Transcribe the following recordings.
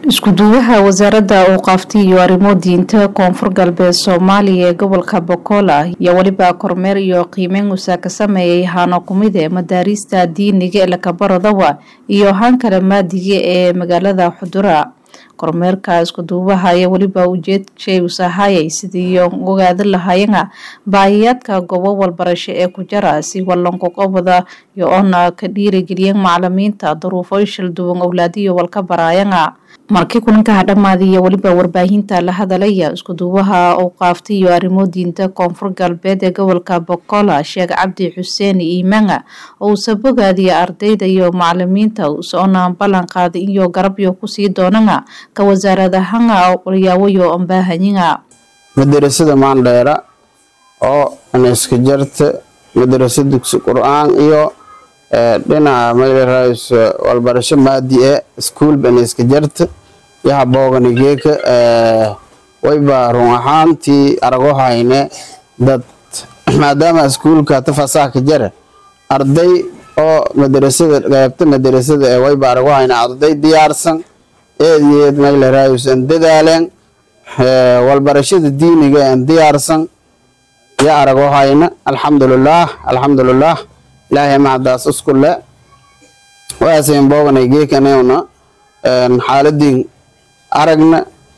isku-duwaha wasaaradda awqaafta iyo arrimo diinta koonfur galbeed soomaaliya ee gobolka bokola ayaa weliba kormeer iyo qiimeyn usaa ka sameeyay haano kumid ee madaariista diiniga ee lakabaradawa iyo haan kale maadiga ee magaalada xudura kormeerka isku-duubaha ayaa weliba ujeedshay usahayay sidii ogaada lahayana baahiyaadka goobo walbarasho ee ku jara si walanqoqobada iyo oona ka dhiirigeliyan macalimiinta duruufo shalduwan owlaadiyo walka baraayana markii kulankaha dhammaadiya weliba warbaahinta la hadalaya isku-duubaha awqaafta iyo arrimo diinta koonfur galbeed ee gobolka bokola sheekh cabdi xuseen iimanga oo uusa bogaadiya ardayda iyo macalimiinta usoona ballan qaaday iyo garabyo kusii doonana ka wasaaradahanga walyaawayo ambaahanyiga madarasada maandheera oo iska jarta madarasa dugsi qur-aan iyo dhinaca magaraays walbarasho maadi e iskuul bana iska jarta yaha booganigeeka wayba run ahaantii arago hayne dad maadaama iskuulka tafasaha ka jara arday oo madarasada qaybta madarasada ee wayba arago hayne arday diyaarsan eed iyo eed magaraays aan dadaaleen walbarashada diiniga aan diyaarsan ya arago hayne alxamdulilaah alxamdulilaah ilaahay macdaas iskule waasayn booganay geekanewna xaaladii aragna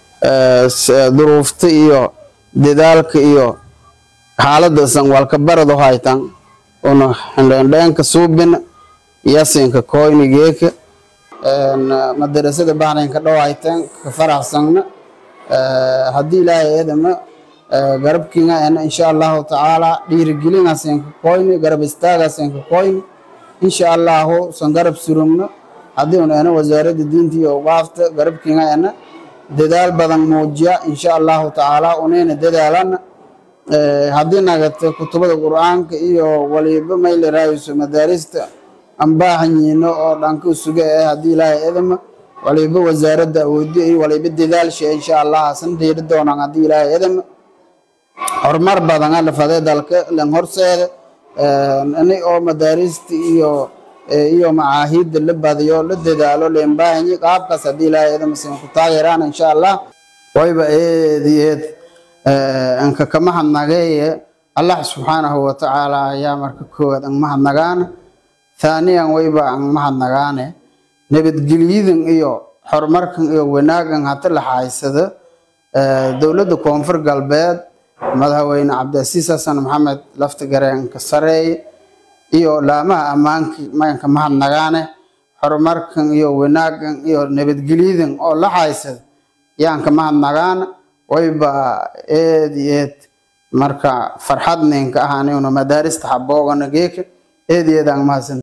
duruufta iyo dadaalka iyo xaaladasan walka barado haytan una xindhendheenka suubina yasinka koyni geeka madarasada bahraynka dhowaytan ka faraxsanna haddii ilaahay eedama garabkiinga ena insha allahu tacaala dhiirigelinasenka koyni garab istaagasenka koyni insha allahu san garab surumno haddii un ena wasaaradda diinta iyo awqaafta garabkiinga ena dadaal badan muujiya insha allahu tacaala unayna dadaalana haddii nagata kutubada qur-aanka iyo waliba maylaraayso madaarista ambaahanyiino oo dhanka suga eh haddii ilaahay edama waliba wasaaradda awoodi iyo waliba dadaalsha insha allah san dhiiri doonaan haddii ilaahay edama horumar badan alafadee dalka lan horseeda ini oo madaarista iyo iyo macaahidda la badiyo la dadaalo leenbaahanyi qaabkaas haddii ilaahay edamasin ku taageeraan insha allah wayba eed iyo eed anka kama hadnageeye allah subxaanahu watacaala ayaa marka koowaad an mahadnagaana thaaniyan wayba an mahadnagaane nabadgelyadan iyo horumarkan iyo wanaagan hata la xaaysada dowladda koonfur galbeed madaxweyne cabdicasiis xasan maxamed lafta gareenka sareeye iyo laamaha ammaankii maganka mahadnagaane horumarkan iyo wanaagan iyo nabadgelyadan oo la xaaysada yaanka mahadnagaana wayba eed iyo eed marka farxad ninka ahaanuna madaarista haboogana geeka eed iyo eed aan mahadsan